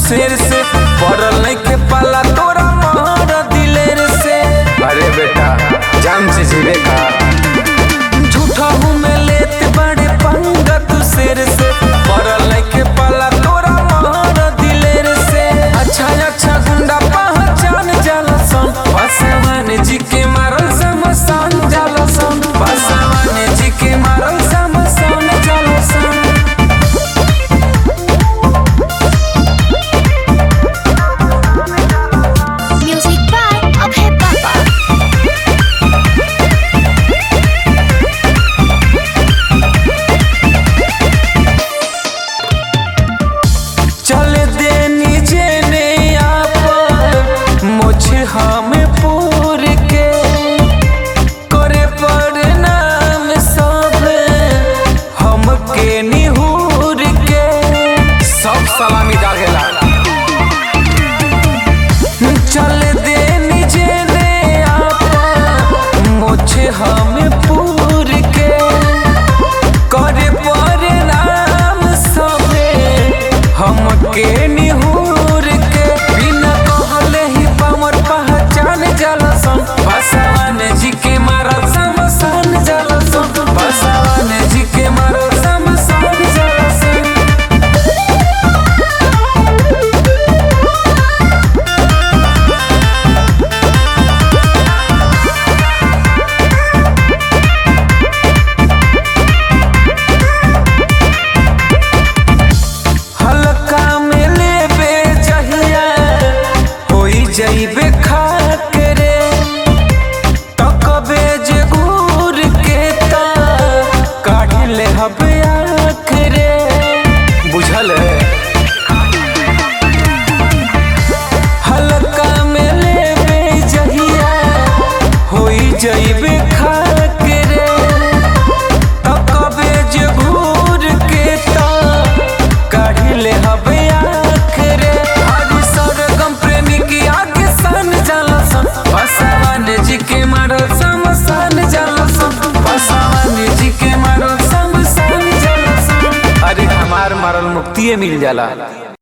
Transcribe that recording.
शेर से पड़ल नहीं के पाला तोरा मार दिलेर से अरे बेटा जान से जीवे का झूठा हूँ मैं लेते बड़े पंगा तू शेर से पड़ल नहीं के पाला तोरा मार दिलेर से अच्छा अच्छा गुंडा पहचान जाला सन बसवान जी के मारल समसान जाला सन बसवान जी के मारल समसान जाला सन Music by Abhay Baba. चल दे नीचे ने आप मुझे हम पूर के करे पर नाम सब हमके निहूर के सब सलामी दागेला चल दे नीचे ने आप मुझे हम पूर के करे पर नाम सब हमके निहूर के बिना कहले ही पामर पहचान जलसन बसवान जी के मारल समसान जलसन बसवान जी के मारल समसान जलसन हल्का में लेबे जहिया होई जइबे खाक रे तकबे जे घूर के ता काढ़ ले हबे आँख रे बुझल है हल्का में लेबे जहिया होई जइबे खाक रे तकबे जे घूर के ता काढ़ ले हबे आँख रे हरि सरगम प्रेमी की आगे सन जलसन बसवान जी के मारल समसान जलसन बसवान जी के मारल समसान जलसन अरे हमार मरल मुक्तिये मिल जाला